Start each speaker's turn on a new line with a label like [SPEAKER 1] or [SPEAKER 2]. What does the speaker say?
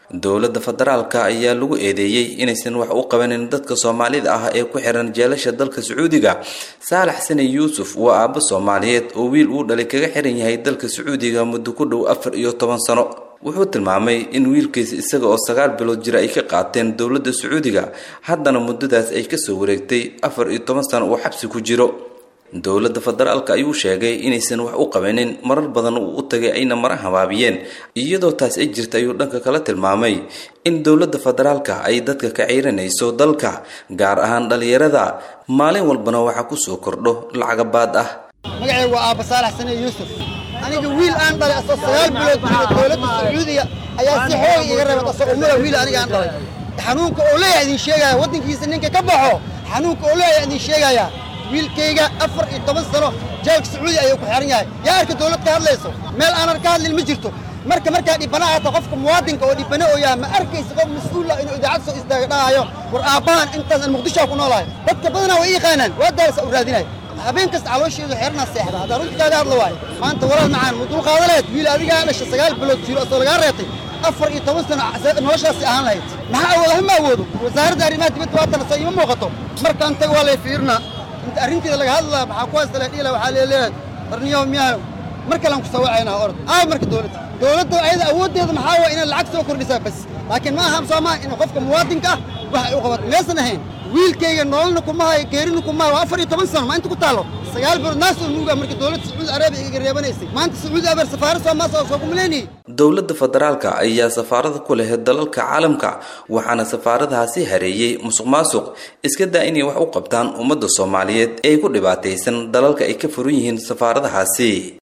[SPEAKER 1] dowladda federaalka ayaa lagu eedeeyey inaysan wax u qabanin dadka soomaalida ah ee ku xiran jeelasha dalka sacuudiga saalax sani yuusuf waa aabbo soomaaliyeed oo wiil uu dhalay kaga xiran yahay dalka sacuudiga muddo ku dhow afar iyo toban sano wuxuu tilmaamay in wiilkiisa isaga oo sagaal bilood jira ay ka qaateen dowladda sacuudiga haddana muddadaas ay kasoo wareegtay afar iyo toban sano uu xabsi ku jiro dowladda federaalka ayuu sheegay inaysan wax u qabanin marar badan uu u tagay ayna mara habaabiyeen iyadoo taas ay jirta ayuu dhanka kala tilmaamay in dowladda federaalka ay dadka ka ciiranayso dalka gaar ahaan dhallinyarada maalin walbana waxaa kusoo kordho lacaga baad ah
[SPEAKER 2] magacayga waa aabba saalax sane yuusuf aniga wiil aan dhalay asoo sagaal bilood jiro dowladda sacuudiga ayaa si xooga iga reebad asoo ummada wiil aniga aan dhalay xanuunka oo leeyahay idin sheegaya waddankiisa ninka ka baxo xanuunka oo leeyahay idin sheegaya wiilkayga afar iyo toban sano jeelka sacuudi ayuu ku xiran yahay yaa arka dowlad ka hadlayso meel aanan ka hadlin ma jirto marka markaa dhibana ahata qofka muwaadinka oo dhibane oo yahay ma arkaysa qof mas-uula inuu idaacad soo istaaga dhahayo war aabbahan intaas aan muqdishoa ku noolahay dadka badanaa way yaqaanaan waa daalasa u raadinay habeen kasta caloosheedu xeernaa seexda haddaan runta kaaga hadla waayo maanta walaal macaan mu dulqaada lehed wiil adigaa dhasha sagaal bilood jiro asoo lagaa reetay afar iyo toban sano noloshaasi ahaan lahayd maxaa awooda hama awoodo wasaaradda arrimaha dibadda waatana soo ima muuqato markaan tag waa lay fiirnaa inta arrinteeda laga hadlaa maxaa ku haysta ladhiila waxaa leeleeyahay barniyaho miyaha mar kalean ku sawacaynaa orod aa marka dowladda dowladda ayada awooddeeda maxaa waa inay lacag soo kordhisaa bas laakiin ma aha soo maa in qofka muwaadinka ah wax ay u qabato meesan ahayn wiilkayga nololna kuma hayo geerina kuma hayo waa afar iyo toban sano ma inta ku taallo sagaal bilood naasoo nuuga marka dowladda sacuudi arabiya iga reebanaysay maanta sacuudi abar safaarad soomaas oo soo kumaleynayay
[SPEAKER 1] dowladda federaalka ayaa safaarada ku leh dalalka caalamka waxaana safaaradahaasi hareeyey musuq maasuq iska daa inay wax u qabtaan ummadda soomaaliyeed ee ku dhibaataysan dalalka ay ka furan yihiin safaaradahaasi